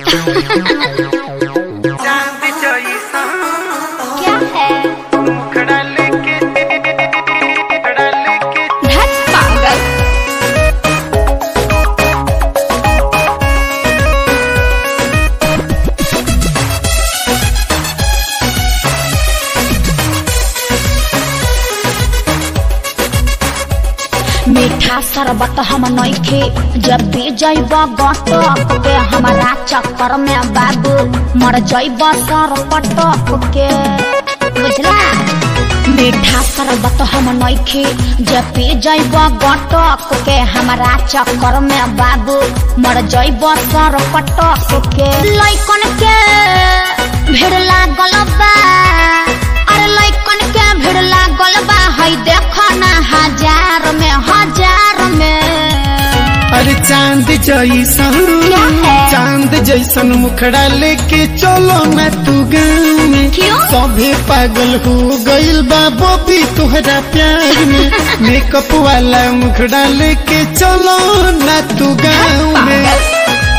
चांद जैसा क्या है मुखड़ा लेके मुखड़ा लेके धत पागल मीठा शरबत हम नइखे जब भी जैब गटक के हमारा चक्कर में बाबू मर जैब सर पटक के बुझला मीठा शरबत हम नइखे जब पी जैब गटक के हमारा चक्कर में बाबू मर जैब सर पटक के लइकन के भीड़ लागल बा अरे लइकन के भीड़ लागल बा हई देख ना हजार में हजार में अरे चांद जैसन क्या है? चांद जैसन मुखड़ा लेके चलो न तू गाँव में क्यों? सभे पागल हो गइल बा बॉबी तोहरा प्यार में मेकअप वाला मुखड़ा लेके चलो न तू गाँव में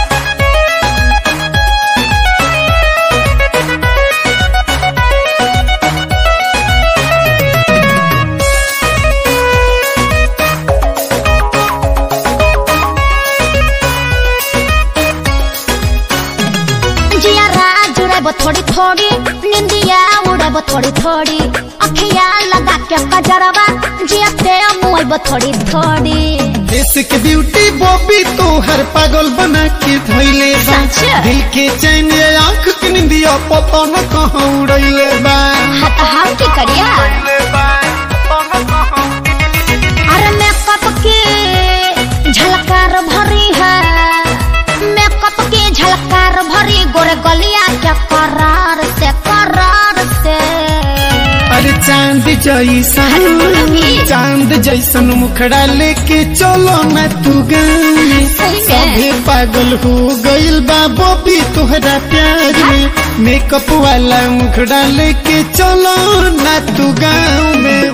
जिया राज उड़ेब थोड़ी थोड़ी निंदिया उड़ेब थोड़ी थोड़ी अखिया लगा के कजरवा जिया ते मुएब थोड़ी थोड़ी देश के ब्यूटी बॉबी तोहर पागल बना के धैले बा सच? दिल के चैन ये आँख के निंदिया पता न कहाँ उड़ैले बा हत हाव की करिया ले बाय कौन कहाँ अरे मेकअप की झलकार भरी है मेकअप की झलकार भरी गोरे गलिया के करार से करार से अरे चांद जैसन अरे चांद जैसन मुखड़ा लेके चलो न तू गाँव में सही में। सभे पागल हो गइल बा बॉबी तोहरा प्यार में मेकअप वाला मुखड़ा लेके चलो न तू गाँव में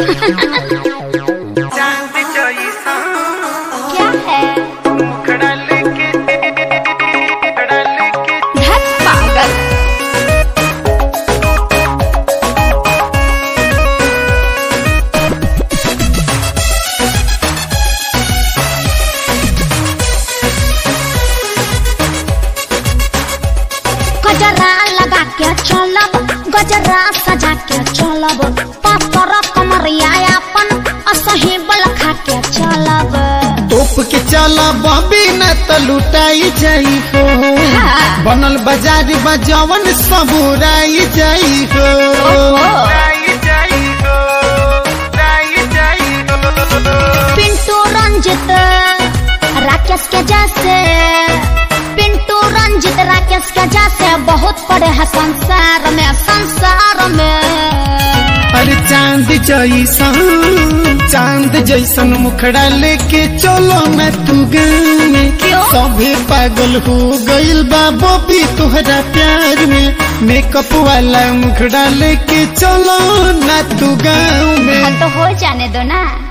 चांद जैसा क्या है मुखड़ा लेके मुखड़ा लेके धत पागल गजरा लगा के चलब गजरा सजा के चलब पातर कमरिया अपन असही बल खा के चलब तोप के चला बॉबी न त लुटाई जाई हो हाँ। बनल बाजार बजावन सब उड़ाई जाई हो जाई जाई हो जाई जाई हो पिंटू रंजित राकेश के जैसे पिंटू रंजित राकेश के जैसे बहुत पड़े हैं संसार में संसार में अरे चांद जैसन चांद जैसन मुखड़ा लेके चलो न तू गाँव में क्यों? सभे पागल हो गइल बा बॉबी तोहरा प्यार में मेकअप वाला मुखड़ा लेके चलो न तू गाँव में हाँ तो हो जाने दो ना